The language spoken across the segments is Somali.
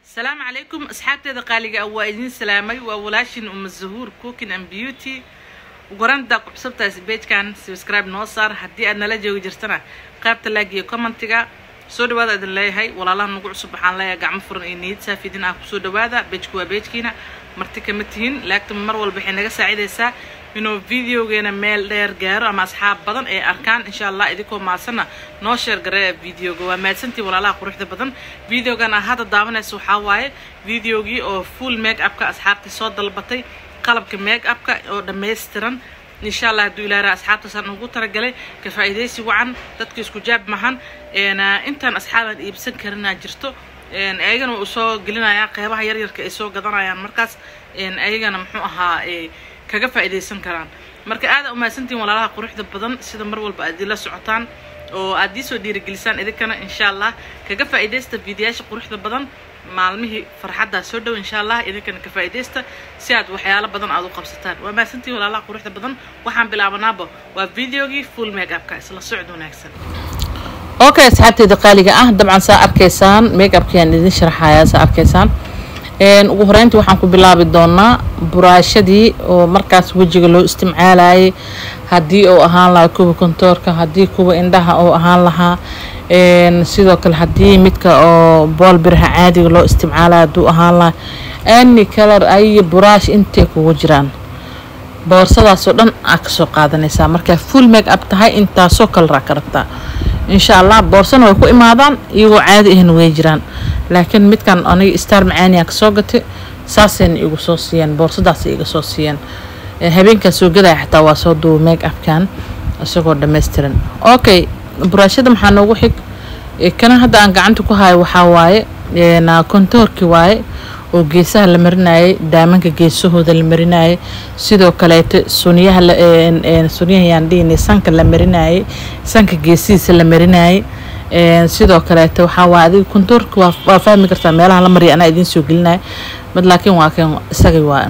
asalaamu calaykum asxaabteeda qaaliga ah waa idiin salaamay waa walaashin uma zahuur cooking and beauty ugaranta kuxsabtaas beejkan subscribe noo saar haddii aad nala joogi jirtana qaybta laag iyo commentiga soo dhawaada idin leeyahay walaalaha nagu cusub waxaan leeyahay gacmo furan iyo niyad saafidin ah kusoo dhawaada beejku waa beejkiina marti kama tihin laagta mar walba waxay naga saacidaysaa inuu videogeena meel dheer gaaro ama asxaab badan ay arkaan insha allah idinkoo maadsanna noo sheer gareeya videoga waa mahadsantii walaalaha quruxda badan videogan aad hadda daawanaysa waxaa waaye videogii oo full make upka asxaabtii soo dalbatay qalabka make upka oo dhammaystiran insha allah hadduu ilaara asxaabtaasaan ugu talagalay ka faa'iidaysi wacan dadka isku jaab mahan intaan asxaabaan iibsan karinaa jirto ayagana uu soo gelinayaa qeybaha yaryarka ay soo gadanayaan markaas ayagana muxuu ahaa kaga faa'iidaysan karaan marka aada umahadsantiin walaalaha quruxda badan sida mar walba aad ila socotaan oo aad ii soo dhiirigelisaan idinkana insha allah kaga faa'iidaysta fiidiyaasha quruxda badan maalmihii farxaddaa soo dhow insha allah idinkana ka faa'iidaysta si aad waxyaalo badan aad u qabsataan waa mahadsantiin walaalaha quruxda badan waxaan bilaabanaaba waa videogii full make upka isla socod wanaagsan okay asxaabteeda qaaliga ah dabcan saa arkaysaan make upkiaan idin sharaxayaa saa arkaysaan ugu horeyntii waxaan ku bilaabi doonaa buraashadii oo markaas wejiga loo isticmaalayay haddii uu ahaan lahaa kuwa kontoorka haddii kuwa indhaha uu ahaan lahaa sidoo kale haddii midka oo bool biraha caadiga loo isticmaalaya hadduu ahaan lahaa any color ay buraash intay kugu jiraan boorsadaasoo dhan aa kasoo qaadanaysaa markaa full make up tahay intaasoo kalaraa ka rabtaa insha allah boorsana way ku imaadaan iyagoo caadi ahna way jiraan laakiin midkan aniga star macaaniyaa kasoo gatay saasayna igu soo siiyeen boorsadaas iga soo siiyeen habeenkaa soo gadaya xataa waa soo duuba make upkan isagoo dhammaystiran okay buraashada maxaa noogu xig kana hadda aan gacanta ku hayo waxaa waaye kontoorkii waaye oo geesaha la marinayay daamanka geesahooda la marinayay sidoo kaleeto suniyaha sunyaha yaan dhihinay sanka la marinayay sanka geesihiisa la marinayay sidoo kaleeto waxaa waaye adiga kontoorka waa fahmi kartaa meelaha la mariya anaa idiin soo gelinaya mad laakiin waa kan isagii waaye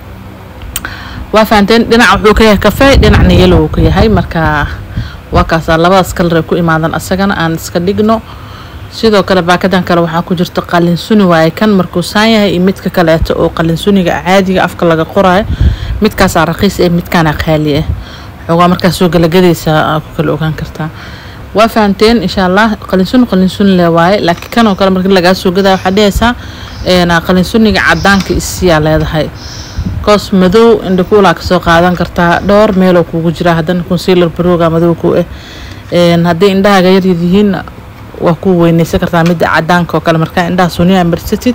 waa fahanteen dhinac wuxuu ka yahay kafey dhinacna yelo uu ka yahay marka waa kaasaa labadaas kalar ay ku imaadan asagana aan iska dhigno sidoo kale baakadan kale waxaa ku jirta qalinsuni waaye kan markuu saan yahay iyo midka kaleeto oo qalinsuniga caadiga afka laga qoraayo midkaasaa raqiis ee midkaana qaali ah xoogaa markaas soo galagadaysa ku kala ogaan kartaa waa fahanteen insha allah qalinsuni qalinsuni le waaye laakiin kanoo kale markii lagaa soo gadaya waxaa dhehaysaa qalinsuniga cadaanka isiyaa leedahay koos madow indhakuulaa kasoo qaadan kartaa dhowr meeloo kugu jira haddana concealer barooga madow ku ah hadday indhahaaga yaryar yihiinna waa ku weyneysan kartaa midda cadaanka oo kale markaa indhaha suniyaa marsatid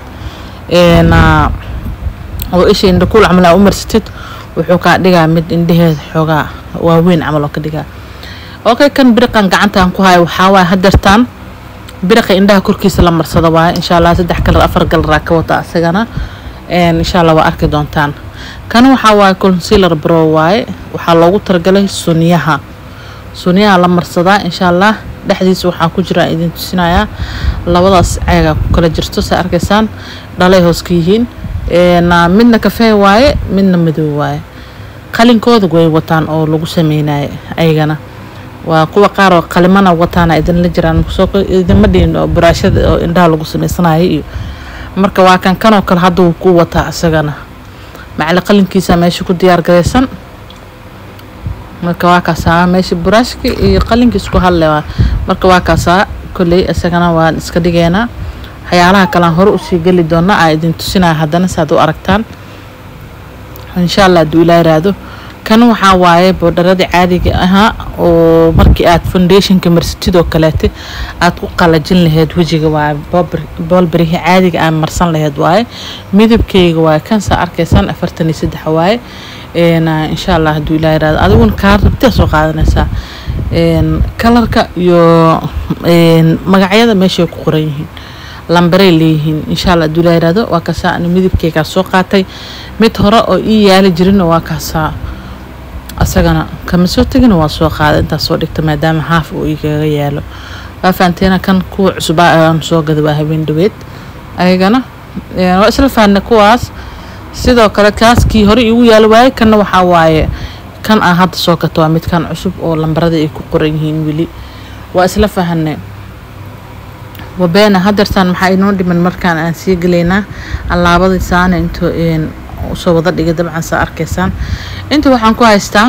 oo isha indhakuul camal aa u marsatid wuxuu kaa dhigaa mid indhaheeda xoogaa waaweyn camal oo ka dhigaa okay kan biriqan gacantaan ku hayo waxaa waaye hadeertaan biriqa indhaha korkiisa la marsado waaye insha allah saddex kalar afar galaraa ka wata asagana insha allah waa arki doontaan kan waxaa waaye concealer bro waaye waxaa loogu talagalay suniyaha suniyaha la marsadaa insha allah dhexdiisa waxaa ku jira idin tusinayaa labadaas ceegaa ku kala jirto saa arkaysaan dhalay hoos ka yihiin midna kafee waaye midna madow waaye qalinkooda way wataan oo lagu sameynaayo ayagana waa kuwa qaar oo qalimana wataana idinla jiraan idinma dhihin oo buraashada oo indhaha lagu sameysanayo iyo marka waa kan kanoo kale hadda wuu ku wataa isagana macali qalinkiisa meesha ku diyaar garaysan marka waa kaasaa meesha buraashka iyo qalinka isku hadle marka waa kaasaa kolley isagana waan iska dhigeynaa waxyaalaha kalean hore usii geli doona aa idin tusinaya haddana si aad u aragtaan insha allah hadduu ilaa iraado kan waxaa waaye boodharadii caadiga ahaa oo markii aad foundationka marsatidoo kaleete aad ku qalajin laheyd wejiga waaye boolberihi caadiga aad marsan laheyd waaye midabkeyga waaye kan saa arkaysaan afartan iyo saddex waaye insha allah hadduu ilaa iraado adiguna kaa rabtaa soo qaadanaysaa kalarka iyo magacyada meeshay ku qoran yihiin lambarey leeyihiin insha allah hadduu ilaa iraado waa kaasaa ani midabkeygaa soo qaatay mid hore oo ii yaali jirinna waa kaasaa asagana kama soo tegina waa soo qaada intaas soo dhigta maadaama haaf uu igaga yaalo waa fahanteena kan kuwa cusubaa aan soo gada waa habeen dhaweed ayagana waa isla fahanna kuwaas sidoo kale kaas kii hore igu yaalo waaye kanna waxaa waaye kan aan hadda soo gato waa midkan cusub oo lambarada ay ku qoran yihiin weli waa isla fahanne wabeena hadeertaan maxaa inoo dhiman markaan aan sii gelaynaa allaabadii saana intuu usoo wada dhigay dabcan saa arkaysaan inta waxaan ku haystaa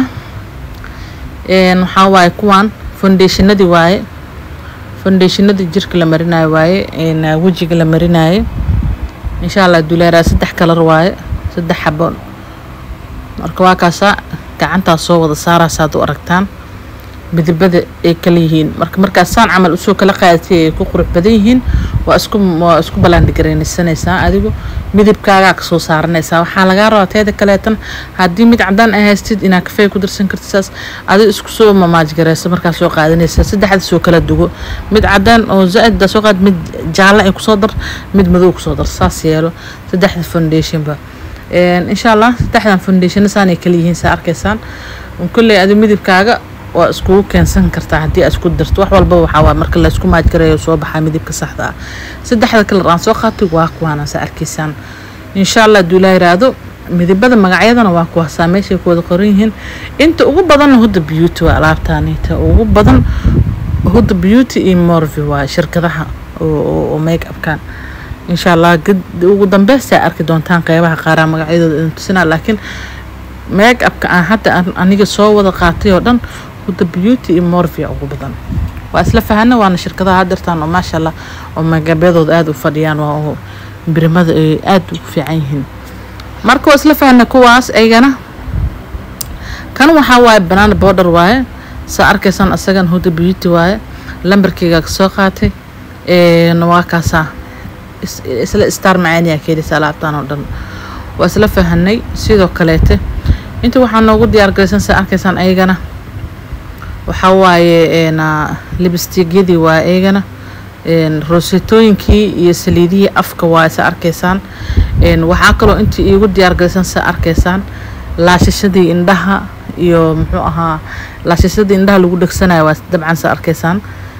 waxaa waaye kuwaan foundationadii waaye foundationadii jirka la marinayo waaye wejiga la marinayo insha allah duleeraa saddex kalar waaye saddex xabo marka waa kaasaa gacantaa soo wada saaraysa ad u aragtaan midabada ay kala yihiin marka markaas saan camal usoo kala qaadatay ay ku qurux badan yihiin waa isku waa isku ballaandhigaraysanaysaa adigu midabkaagaa kasoo saaranaysaa waxaa lagaa rabaa teeda kaleetan haddii mid cadaan ay haystid inaad kafey ku darsan kartid saas adiga isku soo mamaajgaraysa markaa soo qaadanaysaa saddexda soo kala dugo mid cadaan oo zaa-id daa soo qaad mid jaalle ay kusoo dar mid madow kusoo dar saas yeelo saddexda foundationba insha allah saddexdan foundationna saanay kala yihiin saa arkaysaan kolley adigu midabkaaga waa iskugu keensan kartaa haddii aad isku darto wax walba waxaa waa marka la isku maajgarayo soo baxaa midabka saxda ah saddexda kalar aan soo qaatay waa kuwaana saa arkaysaan insha allah hadduu ilaa yiraahdo midabada magacyadana waa kuwaasaa meeshay ku wada qoran yihiin inta ugu badanna hudda beauty waa alaabtaanita ugu badan hudda beauty iyo morvi waa shirkadaha oo make upkan insha allah ugu dambeystaa arki doontaan qeybaha qaaraa magacyadooda idin tusinaa laakiin make upka aan hadda aniga soo wada qaatay oo dhan hudda beauty iyo morvia ugu badan waa isla fahana waana shirkadaha hadeertaan oo maasha allah oo magabyadooda aada u fadhiyaan waa birimada ay aada ugu fiican yihiin marka waa isla fahana kuwaas aygana kan waxaa waaye banana border waaye saa arkaysaan isagan hudda beauty waaye lambarkeyga kasoo qaatay waa kaasaa isla star macaaniyaa keelisa alaabtaan oo dhan waa isla fahanay sidoo kaleete inta waxaa noogu diyaar garaysan saa arkaysaan ayagana waxaa waaye libistigyadii waa eygana rosetooyinkii iyo saliidihii afka waa sa arkaysaan waxaa kaloo intii iigu diyaar garaysan sa arkaysaan laashashadii indhaha iyo muxuu ahaa laashashadii indhaha lagu dhegsanayo waa dabcan sa arkaysaan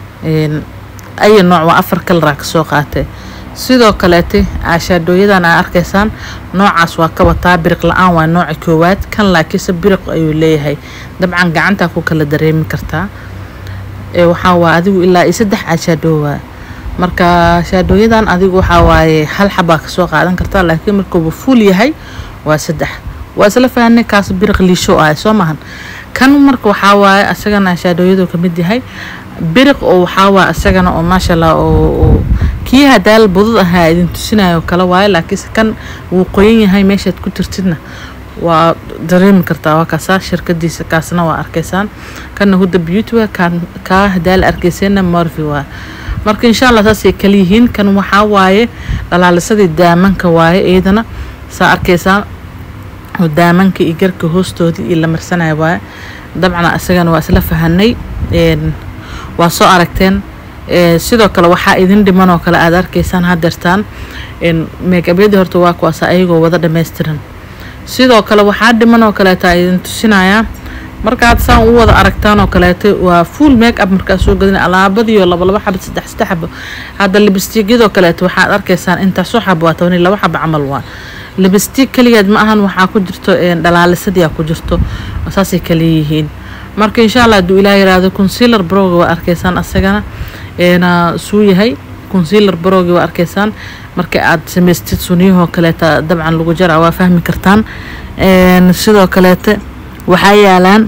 aya nooc waa afar kalaraa kasoo qaatay sidoo kaleete aashaadooyadan aa arkaysaan noocaas waa ka wataa biriq la-aan waa nooca koowaad kan laakiinse biriq ayuu leeyahay dabcan gacantaa ku kala dareemi kartaa waxaa waa adigu ilaa iyo saddex aashaadoowa marka shaadooyadan adigu waxaa waaye hal xabaa kasoo qaadan kartaa laakiin markuuba fuul yahay waa saddex waa isla fahanay kaas biriq liisho ah soo mahan kan marka waxaa waaye isagana shaadooyadu kamid yahay biriq oo waxaa waa isagana oo maasha allah oo kii hadaal budud ahaa idin tusinayo kale waaye laakiinse kan wuu qoyan yahay meeshaad ku jirtidna waa dareemi kartaa waa kaasaa shirkadiisa kaasna waa arkaysaan kana hudda beauty waa kaa hadaal arkayseena morvi waa marka insha allah saasay kala yihiin kan waxaa waaye dhalaalisadii daamanka waaye iyadana saa arkaysaan oo daamanka iyo garka hoostoodii iyo la marsanaya waaye dabcan isagana waa isla fahanay waa soo aragteen sidoo kale waxaa idin dhiman oo kale aada arkaysaan hadeertaan meegabyadii horta waa kuwaasa ayagoo wada dhammaystiran sidoo kale waxaa dhiman oo kaleeta idin tusinayaa markaad saan u wada aragtaan oo kaleeto waa full make up markaa soo gadina alaabadiiyo laba laba xaba saddex saddex xabo hadda libistigyadoo kaleeto waxaad arkaysaan intaasoo xabo waa toban iyo laba xabo camal waa libistig keligeed ma ahan waxaa ku jirto dhalaalisadii ku jirto saasay kala yihiin marka insha allah hadduu ilaah yiraahdo concealer broga waa arkaysaan asagana suu yahay concealer brogi waa arkaysaan marka aad samaystid suniyahoo kaleeta dabcan lagu jara waa fahmi kartaan sidoo kaleete waxaa yaalaan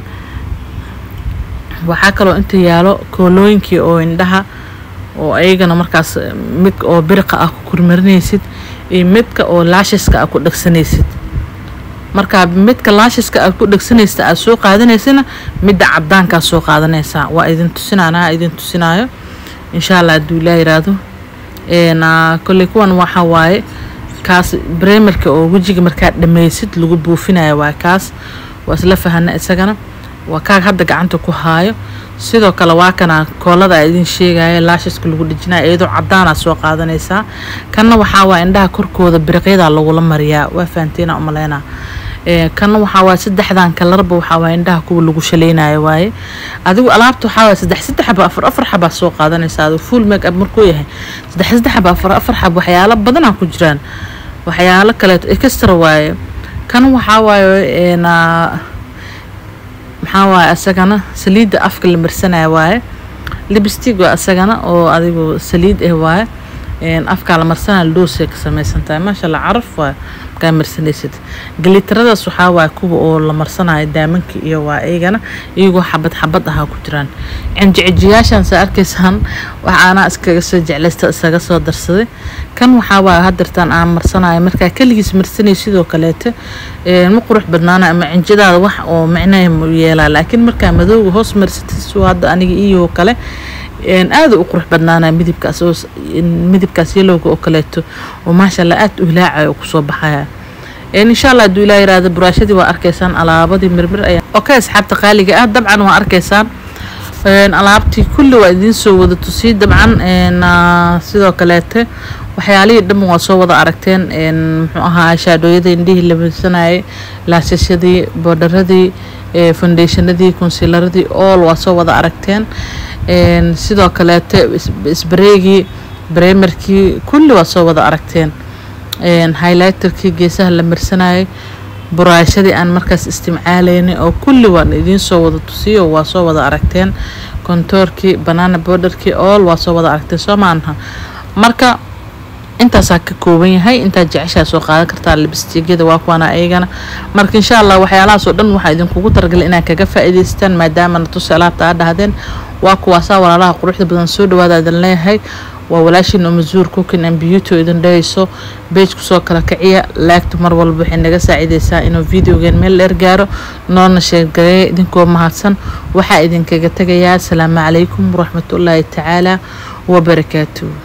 waxaa kaloo inta yaalo koolooyinkii oo indhaha oo ayagana markaas mid oo biriqa ah ku kurmarinaysid iyo midka oo laashiska ah ku dhegsanaysid markaa midka laashiska aad ku dhegsanaysa aad soo qaadanaysana midda cadaankaa soo qaadanaysaa waa idin tusinanaa idin tusinaayo insha allah hadduu ilaa yiraahdo kolley kuwan waxaa waaye kaas bremerka oo wejiga markaa dhammaysid lagu buufinayo waa kaas waa isla fahana isagana waa kaa hadda gacanta ku haayo sidoo kale waa kana koolada a idin sheegaya laashiska lagu dhejinaya iyadoo cadaanaa soo qaadanaysaa kanna waxaa waa indhaha korkooda biriqyadaa lagula mariyaa waa fahanteena umaleynaa kanna waxaa waay saddexdan kalarba waxaa waay indhaha kuwa lagu shalaynayo waaye adigu alaabta waxaa waay saddex saddex xaba afar afar xabaa soo qaadanaysaa adigu full make up markuu yahay saddex saddex xaba afar afar xab waxyaalo badanaa ku jiraan waxyaalo kaleeto extra waaye kan waxaa waaye maxaa waaye isagana saliidda afka la marsanaya waaye libstig waa isagana oo adigu saliid ah waaye afkaa la marsanaa loosay ka samaysan tahay maasha allah caraf waa markaa marsanaysid galitaradaas waxaa waaya kuwa oo la marsanayo daamanka iyo waa iyagana iyagoo xabad xabad ahaa ku jiraan cinjicijiyaashan saa arkaysaan waxaanaa iskaga soo jeclaysta isaga soo darsaday kan waxaa waaya hadirtaan aan marsanayo markaa keligiis marsanay sidoo kaleete ma qurux badnaana ama cinjadaada wax oo micnaha mu yeelaa laakiin markaa madowga hoos marsatid suu hadda aniga iyo kale aada u qurux badnaanaya midibkaas oo midibkaas yalowga oo kaleeto oo maasha allah aada u hilaacayo oo kusoo baxaya insha allah hadduu ilaa yiraahdo buraashadii waa arkaysaan alaabadii mirmir ayaa okay asxaabta qaaliga ah dabcan waa arkaysaan alaabtii kulli waa idiin soo wada tusiyey dabcan sidoo kaleete waxyaalihii dhan waa soo wada aragteen muxuu ahaa shaadhooyada indhihii la marsanayay laashashadii boodharadii foundationadii consilaradii all waa soo wada aragteen sidoo kaleete sbareegii bremerkii kulli waa soo wada aragteen highlighterkii geesaha la marsanayay buraashadii aan markaas istimcaalaynay oo kulli waan idiin soo wada tusiyay oo waa soo wada aragteen kontoorkii banana borderkii all waa soo wada aragteen soo maanaha marka intaasaa ka kooban yahay intaad jeceshaa soo qaadan kartaa libistigyada waa kuwana ayagana marka insha allah waxyaalahaas oo dhan waxaa idinkugu talagalay inaad kaga faa'iidaystaan maadaama natusi alaabta aad dhahdeen waa kuwaasaa walaalaha quruxda badan soo dhawaada idin leeyahay waa walaashiin umazuur cooking and beauty oo idin dhehayso beej kusoo kala kiciya laagta mar walba waxay naga saacidaysaa inuu videogeen meel dheer gaaro noona sheergareeya idinkoo mahadsan waxaa idinkaga tegayaa asalaamu calaykum waraxmatullaahi tacaala wabarakaatuh